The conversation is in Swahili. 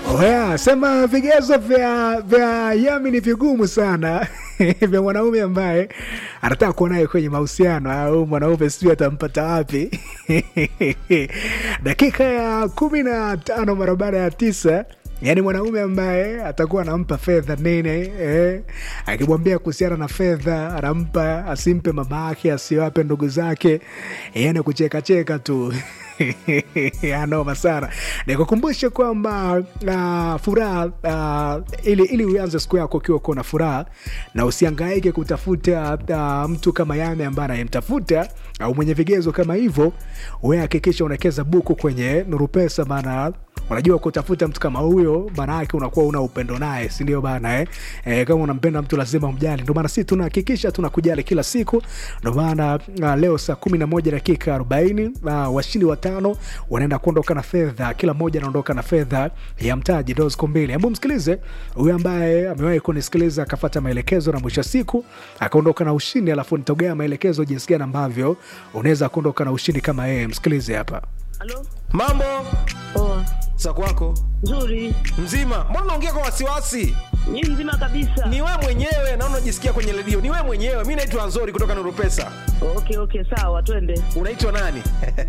Oya, sema vigezo vya vya Yami ni vigumu sana vya mwanaume ambaye anataka kuwa naye kwenye mahusiano au mwanaume sijui atampata wapi. Dakika ya kumi na tano mara baada ya tisa yaani mwanaume ambaye atakuwa anampa fedha nene eh, akimwambia kuhusiana na fedha anampa, asimpe mama yake, asiwape ndugu zake, yaani kuchekacheka tu anoma sana. Nikukumbushe kwamba uh, furaha uh, ili, ili uanze siku yako ukiwa uko na furaha na usiangaike kutafuta uh, mtu kama Yame ambaye anayemtafuta au mwenye vigezo kama hivyo, we hakikisha unawekeza buku kwenye Nuru Pesa, maana unajua kutafuta mtu kama huyo maana yake unakuwa una upendo naye, si ndio bana eh? E, kama unampenda mtu lazima umjali. Ndio maana sisi tunahakikisha tunakujali kila siku. Ndio maana uh, leo saa kumi na moja dakika arobaini uh, washindi watano wanaenda kuondoka na fedha, kila mmoja anaondoka na fedha ya mtaji dosco mbili. Hebu msikilize huyu ambaye amewahi kunisikiliza akafata maelekezo na mwisho wa siku akaondoka na ushindi, alafu nitogea maelekezo jinsi gani ambavyo unaweza kuondoka na ushindi kama yeye. Msikilize hapa. Halo? Mambo Poa. za kwako Nzuri. mzima? Mbona unaongea kwa wasiwasi? Ni mzima kabisa. Ni wewe mwenyewe na unajisikia kwenye redio, ni wewe mwenyewe. Mi naitwa Nzori kutoka Nuru Pesa. Okay, okay, sawa, twende. Unaitwa nani?